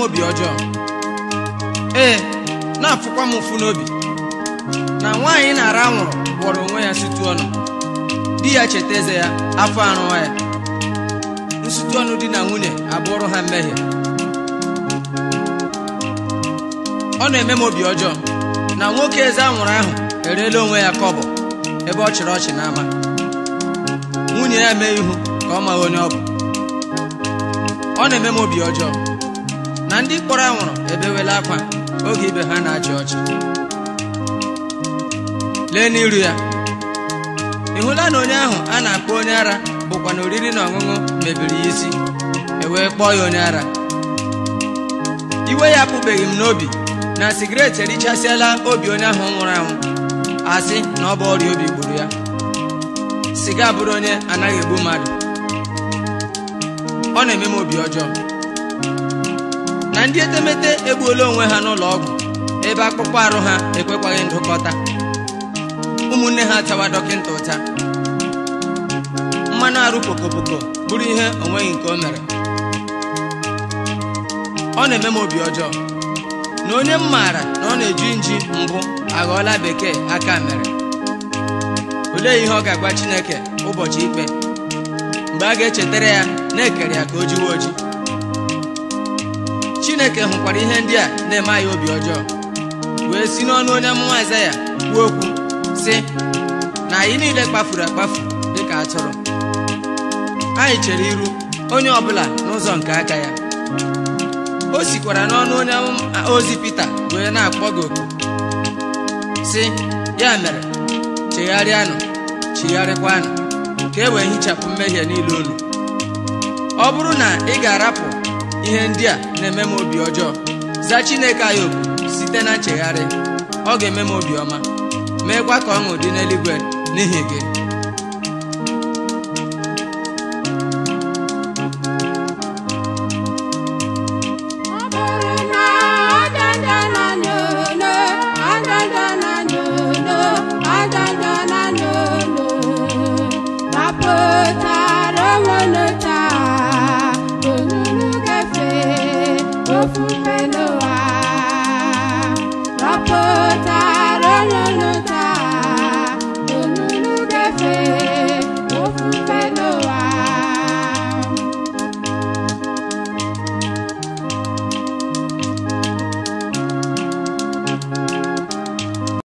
obi ọjọọ ee na-afụkwa m ụfụ n'obi na nwaanyị na-ara anwụrụ gwọrọ onwe ya situ ọnụ di ya cheta eze ya afọ arụwa ya nsutu ọnụ di na nwunye abụrụ ha mmehie ọ na-eme m obi ọjọọ na nwoke eze anwụrụ ahụ ereela onwe ya kọbọ ebe ọ chịrị ọchị n'ama nwunye ya mee ihu ka ọ maghị onye ọ bụ ọ na-eme m obi ọjọọ na ndị kpọrọ anwụrụ ebewela akwa oge ibe ha na-achị ọchị lee n'iru ya ị hụla na onye ahụ a na-akpọ onye ara bụkwa na oriri na ọṅụṅụ mebiri ya isi e wee kpọọ ya onye ara iwe ya apụbeghị m n'obi na sigaret erichasịala obi onye ahụ nwụrụ anwụ asị na ọ bụ ọrịa obi gburu ya siga bụrụ onye anaghị egbu mmadụ ọ na-eme m obi ọjọọ na ndị etemete egbuola onwe ha n'ụlọ ọgwụ ebe akpụkpọ arụ ha ekwekwaghị ndụkọta ụmụnne ha tawa dọkịta ụta mmanụ arụ pokopoko bụrụ ihe onweghị nke o mere ọ na-eme m obi ọjọọ na onye m maara na ọ na-eji nji mbụ aghọọla bekee aka mere olee ihe ọ ga-agwa Chineke ụbọchị ikpe mgbe a ga-echetara ya na-ekere ya ka o jiwe oji Chineke hụkwara ihe ndị a na-eme anyị obi ọjọọ wee si n'ọnụ onye amụma Aịzaya kwuo okwu sị na anyị niile kpafuru akpafu dịka atụrụ anyị chere iru onye ọbụla n'ụzọ nke aka ya o sikwara n'ọnụ onye ozi Pita wee na-akpọ gị oku sị ya mere chegharịanụ chigharịkwanụ ka e wee hichapụ mmehie niile unu ọ bụrụ na ị ga-arapụ ihe ndị a na-eme m obi ọjọọ zaa Chineke anyị oku site na nchegharị ọ ga-eme m obi ọma meekwa ka ọṅụ dị n'eluigwe n'ihi gị